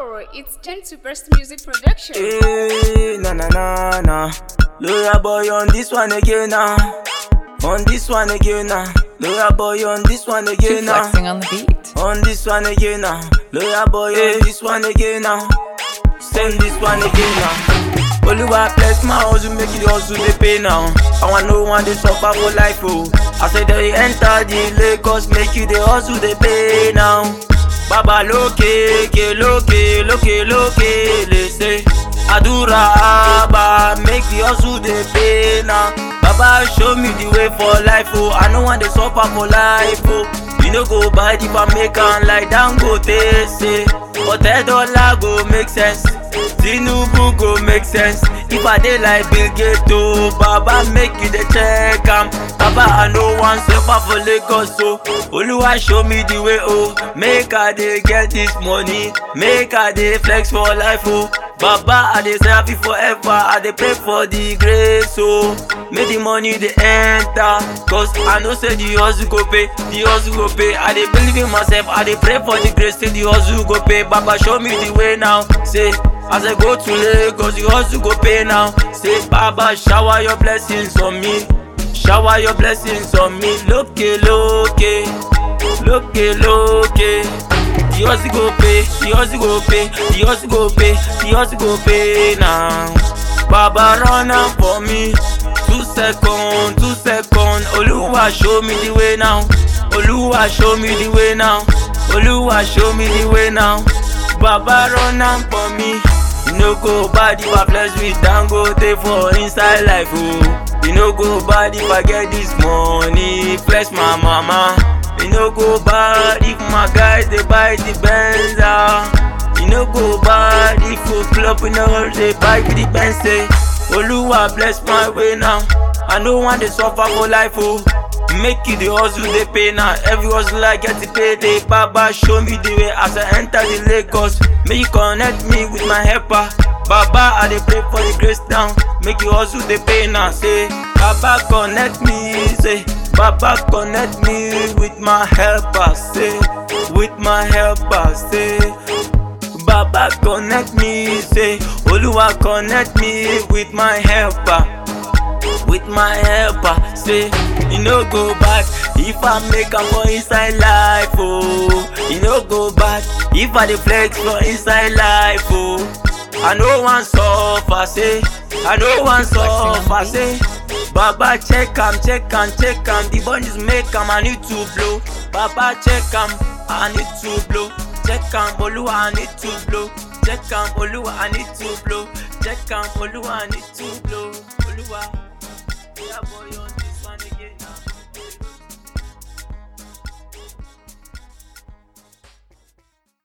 Yo, it's Gen Superstar Music Production. Hey, na na na na. Loya boy on this one again now. On this one again now. Loya boy on this one again now. Flexing on the beat. On this one again now. Loya boy on this one again now. Send this one again now. Oluwa bless my hustle, make it hustle dey pay now. I want no one dey suffer for life oh. I say they enter the Lagos, make you dey hustle dey pay now. Baba lókè, ké lókè, lókè lókè lè ṣe. Àdúrà àbá make the hustle dey pay now. Baba show me the way for life oh. I no wan dey suffer for life oh. You no go bad if I make am like Dangote say. Hotel dollar go make sense. Tinubu go make sense. If I dey like Bill Gates oh, Baba make you dey check am. Baba I no wan suffer for Lagos oh. Oluwa show me the way oh. Make I dey get this money. Make I dey flex for life oh. Baba I dey serve you forever. I dey pray for the grace oh. Make the money dey enter. Cause I know say the hustle go pay. The hustle go pay. I dey believe in myself. I dey pray for the grace say the hustle go pay. Baba show me the way now. Say as I go to Lagos, the hustle go pay now. Say Baba shower your blessings on me. Shower your blessings on me. Lókè lókè, lókè lókè. The hustle go pay, the hustle go pay, the hustle go pay, the hustle go pay now. Baba run am for me. Two second, two second. Oluwa show me the way now. Oluwa show me the way now. Oluwa show me the way now. Baba run am for me. You no go bad if I flex with Dangote for inside life oh. You no go bad if I get this money, flex my mama. You no go bad if my guys dey buy the Benz ah. You no go bad if you club in all dey buy the Benz say. Oluwa bless my way now. I no wan dey suffer for life oh. Make you the hustle dey pay now. Every hustle I get to pay day. Baba show me the way as I enter the Lagos. Make you connect me with my helper. Baba I dey pray for the grace now. Make you hustle dey pay now. Say Baba connect me. Say Baba connect me with my helper. Say with my helper. Say. Baba connect me, say Oluwa connect me with my helper, with my helper. Say you no go back if I make am for inside life, oh. You no go back if I dey flex for inside life, oh. I no wan suffer, say I no wan suffer, say. Baba check am, check am, check am. The bunnies make am, I need to blow. Baba check am, I need to blow. Check am, Oluwa, I need to blow. Check am, Oluwa, I need to blow. Check am, Oluwa, I need to blow. Oluwa.